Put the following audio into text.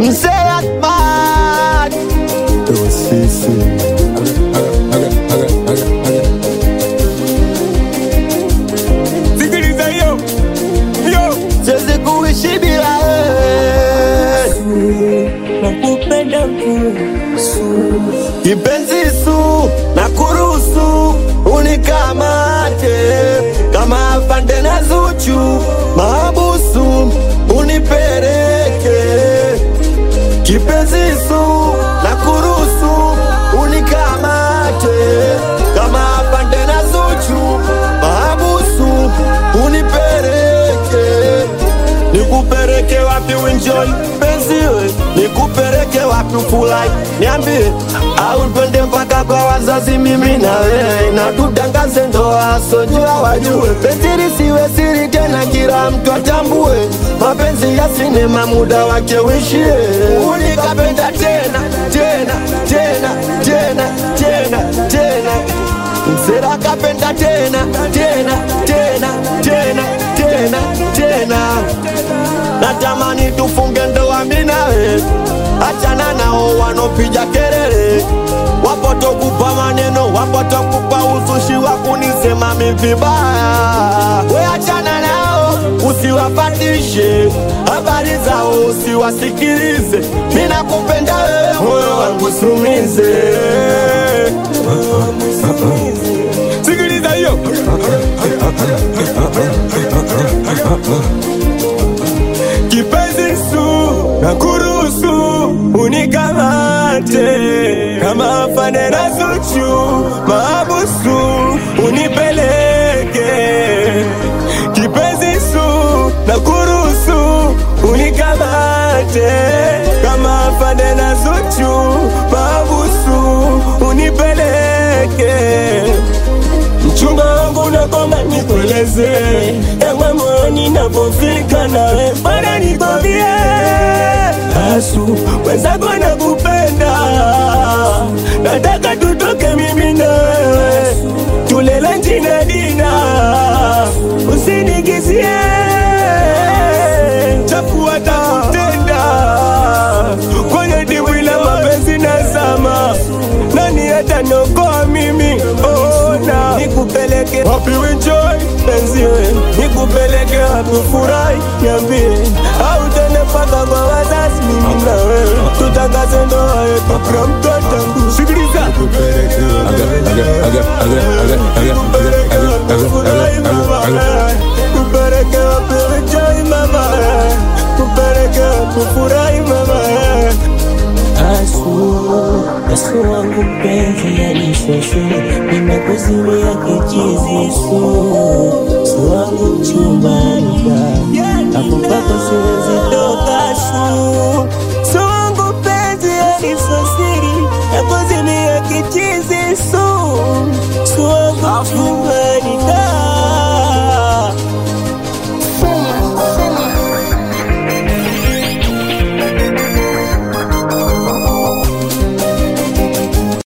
Mzee Ahmad ndo sisi Sikiliza hiyo hiyo, siwezi kuishi bila wewe nakupenda kipenzi su na kuruhusu unikamate kama afande na Zuchu mahabusu unipeleke kipenzi su na kuruhusu unikamate kama afande na Zuchu mahabusu unipeleke nikupeleke wapi uenjoy penziwe nikupeleke wapi ufurahi niambie au twende mpaka kwa wazazi mimi na wewe na tutangaze ndoa sojua wajue penzi lisiwe siri tena kila mtu atambue mapenzi ya sinema muda wake uishie unikapenda tena tena tena tena tena tena msera kapenda tena tena tena tena tena tena natamani tufunge ndoa mimi nawe achana nao wanopiga kelele wapotokupa maneno wapotokupa uzushi wa kunisema mi vibaya we achana nao usiwapatishe habari zao usiwasikilize mi nakupenda wewe moyo wangu sumize sikiliza hiyo kipenzi su na kuruhusu unikamate kama afande na Zuchu maabusu unipeleke kipenzi su na kuruhusu unikamate kama afande na Zuchu maabusu unipeleke mchumba wangu nakomba nikueleze ewe moyoni napofika nawe bwana nikwambie asu wenzako nakupenda nataka tutoke mimi na wewe tulele njina dina usinigizie chafua takutenda kwenye dimbwi la mapenzi nazama nani ataniokoa mimi ona nikupeleke wapi enjoy penziwe nikupeleke wapi furahi niambie au tene mpaka kwa wazazi mimi na wewe tutangaze ndoa yetu kwa mtoto sikiliza nikupeleke wapi furahi mama kupeleke wapi enjoy mama kupeleke wapi furahi mama asu asu wangu mpenzi yanishosho nimekuzimia kichizi su su wangu mchumbanika akupaka siwezi toka su su wangu mpenzi yanisosiri nakuzimia kichizi su su wangu mchumba